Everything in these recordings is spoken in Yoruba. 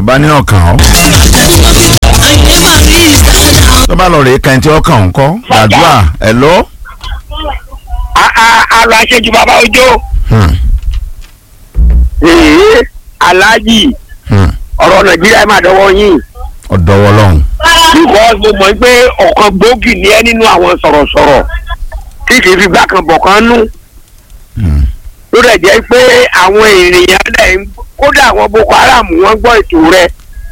ọba ní ọkàn ọ tó bá lọ rèé kan tí ọkàn ń kọ gbàdúrà ẹ lọ. àlọ́ àṣejù bàbá ọjọ́ Hmm, èé aláàjì hmm. ọ̀rọ̀ nàìjíríà máa dọ́wọ́ yín ọ̀dọ́wọ́ lọ́hùn. because mo mọ̀ pé ọ̀kan gbòógì ni ẹ́ nínú àwọn sọ̀rọ̀sọ̀rọ̀ tí kì í fi gbà kan bọ̀ kan nú Hmm, ló dẹ̀ jẹ́ pé àwọn ènìyàn lẹ̀ ń kódà àwọn boko haram wọ́n gbọ́ ètò rẹ̀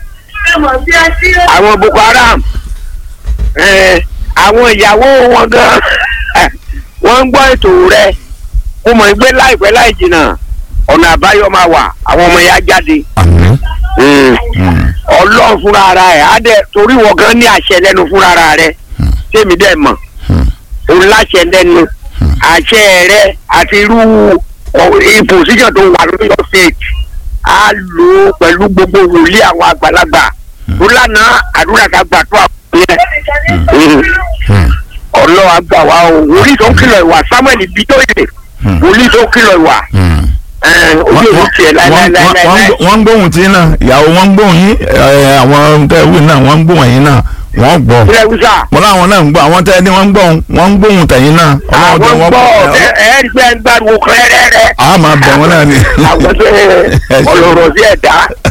àwọn boko haram eh, àwọn ìyàwó wọn gan wọ́n ń gbọ́ ètò rẹ̀ mo mọ̀ pé láìpẹ́ láì jìnnà ọ̀nà àbáyọ máa wà àwọn ọmọ ya jáde àmín. Mm. Hmm, ọlọ́run fúnra ara ẹ̀ á dẹ̀ torí wọ́n gan ní àṣẹ lẹ́nu fúnra ara rẹ̀ tèmi dẹ̀ mọ̀ hmm, òun láṣẹ lẹ́nu àṣẹ rẹ̀ àti irú ìpòsíṣàn tó wà lórí ọ̀fẹ́ẹ̀tì á lò ó pẹ̀lú gbogbo wòlíì àwọn àgbàlagbà tó lánàá àdúrà ká gbà tó àwọn yẹn hmm, ọlọ́run àgbà wa o wòlíì tó ń kìlọ̀ ìwà samuel bitoye hmm, wòlíì tó ń kìlọ̀ ìwà hmm. ẹ̀, ojú òun tiẹ̀ láíláíláíláí. wọ́n ń gbóhùn tí náà ìyàwó wọ́n ń gbóhùn yín ẹ, àwọn tẹ́wé náà wọ́n ń gbóhùn yín náà wọ́n gbọ́. ilé wúsà mo láwọn náà ń gbọ́ àwọn tẹ́ ní wọ́n ń gbóhùn wọ́n ń gbóhùn tẹ̀yìn náà. àwọn tẹ́ wọ́n gbọ́ ẹ ẹ rí pé ẹ ń gbàdúrà kẹ́rẹ́rẹ́. a máa bẹ̀ wọ́n náà ni. àwọn tó ọlọ́rọ̀ sí ẹ̀dá